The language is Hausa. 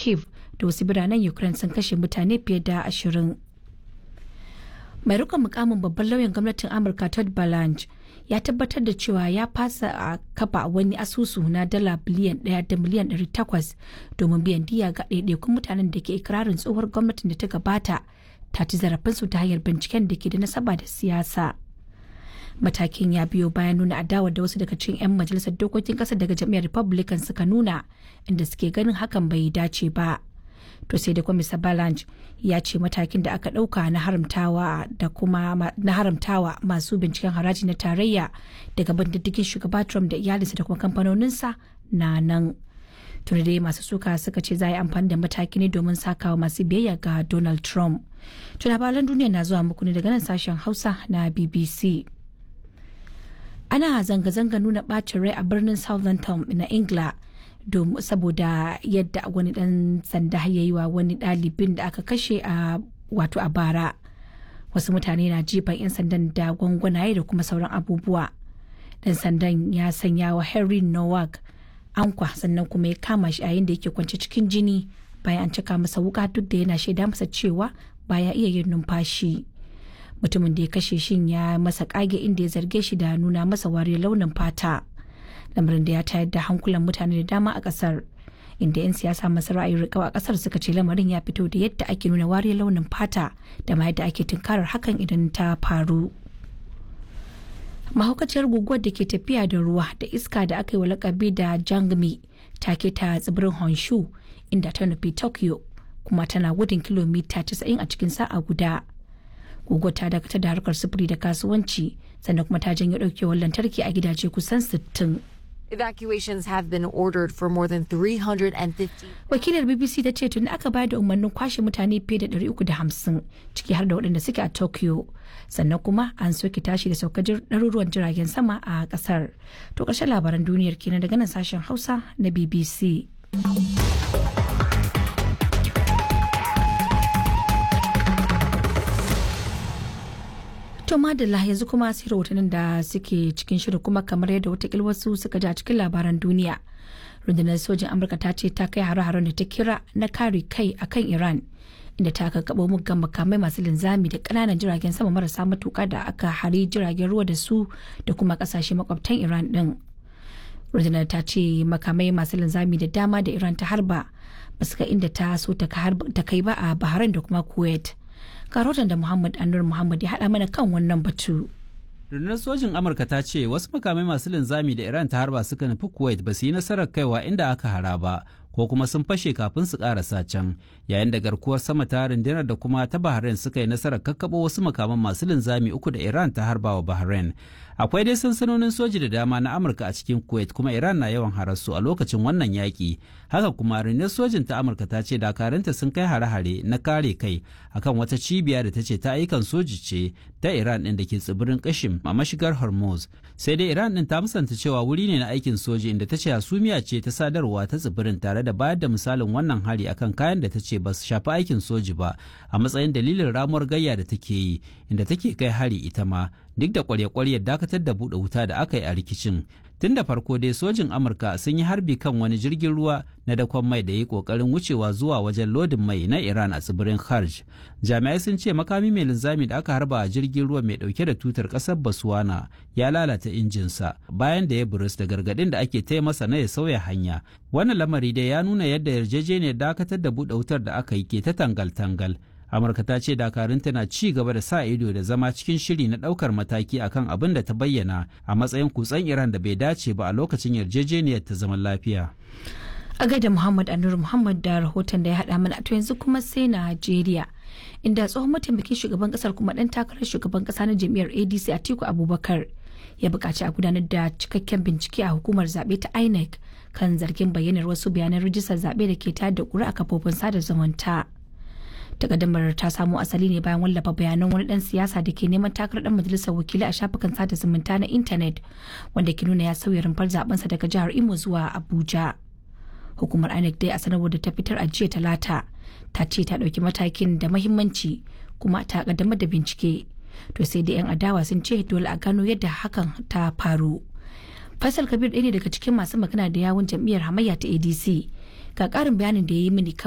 kiev da wasu biranen ukraine sun kashe mutane fiye da ashirin mai rikon mukamin babban lauyan gwamnatin amurka todd balanch ya tabbatar da cewa ya fasa a kafa wani asusu na dala biliyan ɗaya da miliyan ɗari takwas domin biyan diya ga ɗaiɗaikun mutanen da ke ikirarin tsohuwar gwamnatin da ta gabata ta ci zarafinsu ta hanyar binciken da ke da nasaba da siyasa matakin ya biyo bayan nuna adawa da wasu daga cikin 'yan majalisar dokokin ƙasar daga jam'iyyar republican suka nuna inda suke ganin hakan bai dace ba to sai da kwamisa balanch ya ce matakin da aka ɗauka na haramtawa da kuma na haramtawa masu binciken haraji na tarayya daga bandiddigin shugaba trump da iyalinsa da kuma kamfanoninsa na nan tuni dai masu suka suka ce za a yi amfani da mataki ne domin sakawa masu biyayya ga donald trump to labaran duniya na zuwa muku ne daga nan sashen hausa na bbc ana zanga-zanga nuna bacin rai a birnin southampton na ingila saboda yadda wani dan sanda ya yi wa wani ɗalibin da aka kashe a wato a bara wasu mutane na jifan 'yan sandan da gwangwanaye da kuma sauran abubuwa dan sandan ya sanya wa henry nowak ankwa sannan kuma ya kama shi yayin da yake kwance cikin jini bayan an cika masa wuka duk da yana shaida masa cewa baya iya yin numfashi mutumin da ya kashe shin ya masa kage inda ya zarge shi da nuna masa wariyar launin fata lamarin da ya tayar da hankulan mutane da dama a kasar inda 'yan siyasa masu ra'ayin rikau a kasar suka ce lamarin ya fito da yadda ake nuna wariyar launin fata da ma yadda ake tunkarar hakan idan ta faru mahaukaciyar guguwar da ke tafiya da ruwa da iska da aka yi wa lakabi da jangmi ta ke ta tsibirin honshu inda ta nufi tokyo kuma tana gudun kilomita 90 a cikin sa'a guda guguwar ta dakatar da harkar sufuri da kasuwanci sannan kuma ta janyo daukewar lantarki a gidaje kusan 60 Evacuations have been ordered for more than 350. wakilar bbc ta ce tuni aka bayar da umarnin kwashe mutane fiye da 350 ciki har da waɗanda suke a tokyo sannan kuma an soke tashi da saukar ɗaruruwan jiragen sama a ƙasar to ƙarshen labaran duniyar kenan daga nan sashen hausa na bbc To madalla yanzu kuma sai rahotannin da suke cikin shirin kuma kamar yadda watakil wasu suka ji a cikin labaran duniya. Rundunar sojin Amurka ta ce ta kai hare-haren da ta kira na kare kai akan Iran inda ta kakkaɓo muggan makamai masu linzami da ƙananan jiragen sama marasa matuƙa da aka hari jiragen ruwa da su da kuma ƙasashe makwabtan Iran ɗin. Rundunar ta ce makamai masu linzami da dama da Iran ta harba ba su ga inda ta so ta kai ba a Bahrain da kuma Kuwait. karotan da Muhammad Anur Muhammad ya haɗa mana kan wannan batu. rundunar sojin amurka ta ce wasu makamai masu linzami da iran ta harba suka nufi kuwait ba su yi nasarar kaiwa inda aka hara ba ko kuma sun fashe kafin su karasa can yayin da garkuwar sama ta rundunar da kuma ta bahrain suka yi nasarar kakkaɓo wasu makaman masu linzami uku da iran ta harba wa bahrain akwai dai sansanonin soji da dama na amurka a cikin kuwait kuma iran na yawan hararsu a lokacin wannan yaƙi haka kuma rundunar sojin ta amurka ta ce dakarunta sun kai hare-hare na kare kai akan wata cibiya da ta ce ta ayyukan soji ce ta iran ɗin da ke tsibirin kashim a mashigar hormuz sai dai iran ɗin ta musanta cewa wuri ne na aikin soji inda ta ce hasumiya ce ta sadarwa ta tsibirin tare da bayar da misalin wannan hari akan kayan da ta ce ba su shafi aikin soji ba a matsayin dalilin ramuwar gayya da take yi inda take kai hari ita ma duk da kwarya-kwaryar dakatar da buɗe wuta da aka yi a rikicin tun da farko dai sojin amurka sun yi harbi kan wani jirgin ruwa na dakon mai da ya yi kokarin wucewa zuwa wajen lodin mai na iran a tsibirin harj jami'ai sun ce makami mai linzami da aka harba a jirgin ruwa mai dauke da tutar kasar baswana ya lalata injinsa bayan da ya burus da gargadin da ake taya masa na ya sauya hanya wannan lamari dai ya nuna yadda yarjejeniyar dakatar da buɗe wutar da aka yi ke ta tangal-tangal amurka ta ce dakarunta na ci gaba da sa ido da zama cikin shiri na daukar mataki akan abin da ta bayyana a matsayin kutsen iran da bai dace ba a lokacin yarjejeniyar ta zaman lafiya a gaida muhammad anur muhammad da rahoton da ya haɗa mana to yanzu kuma sai najeriya inda tsohon mataimakin shugaban kasar kuma ɗan takarar shugaban ƙasa na jam'iyyar adc atiku abubakar ya buƙaci a gudanar da cikakken bincike a hukumar zaɓe ta inec kan zargin bayyanar wasu bayanan rijistar zaɓe da ke tayar da ƙuri'a kafofin sada zumunta takaddamar ta samo asali ne bayan wallafa bayanan wani dan siyasa da ke neman takarar dan majalisar wakilai a shafukan sada zumunta na intanet wanda ke nuna ya sauya rumfar zabensa daga jihar imo zuwa abuja hukumar inec dai a sanarwar da ta fitar a jiya talata ta ce ta ɗauki matakin da mahimmanci kuma ta kaddamar da bincike to sai dai yan adawa sun ce dole a gano yadda hakan ta faru faisal kabir ɗaya ne daga cikin masu magana da yawun jam'iyyar hamayya ta adc ga ƙarin bayanin da ya yi mini kan